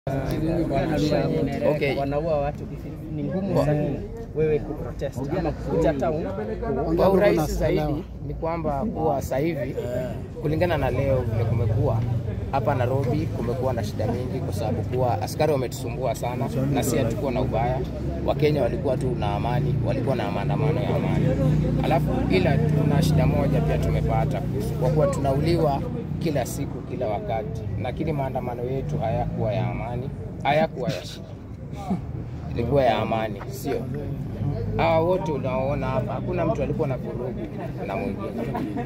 Okay. wanaua watu, ni ngumu sana wewe kuprotest ama kuja town Kwa urahisi zaidi ni kwamba kuwa sasa hivi kulingana na leo vile kumekuwa hapa Nairobi, kumekuwa na shida mingi kwa sababu kuwa askari wametusumbua sana, na si hatukuwa na ubaya. Wakenya walikuwa tu na amani, walikuwa na maandamano ya amani. Alafu ila tuna shida moja pia tumepata kwa kuwa tunauliwa kila siku, kila wakati, lakini maandamano yetu hayakuwa ya amani, hayakuwa ya shida ilikuwa ya amani, sio hawa wote unaoona hapa, hakuna mtu alikuwa na vurugu na mwingine,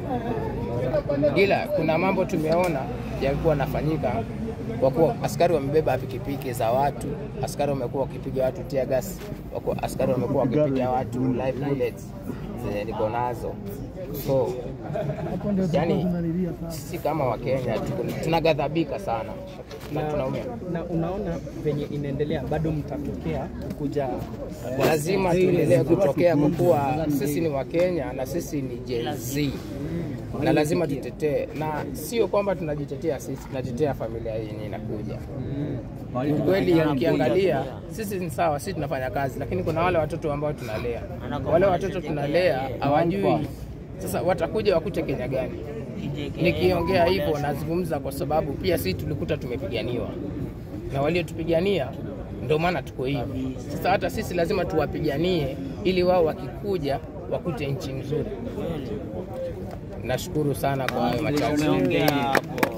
ila kuna mambo tumeona yalikuwa yanafanyika kwa kuwa askari wamebeba pikipiki za watu, askari wamekuwa wakipiga watu tear gas, wako- askari wamekuwa wakipiga watu live bullets zenye niko nazo so yani, si kama Wakenya tuko- tunaghadhabika sana na tunaumia. na unaona venye inaendelea, bado mtatokea kuja lazima tuendelee kutokea kwa kuwa sisi ni Wakenya na sisi ni Gen Z na lazima tutetee, na sio kwamba tunajitetea sisi, tunatetea familia yenye inakuja. Kweli ukiangalia sisi ni sawa, sisi tunafanya kazi, lakini kuna wale watoto ambao tunalea, wale watoto tunalea hawajui sasa watakuja wakute Kenya gani? Nikiongea hivyo nazungumza kwa sababu pia sisi tulikuta tumepiganiwa na waliotupigania ndio maana tuko hivi. Sasa hata sisi lazima tuwapiganie ili wao wakikuja wakute nchi nzuri. Nashukuru sana kwa hayo machache.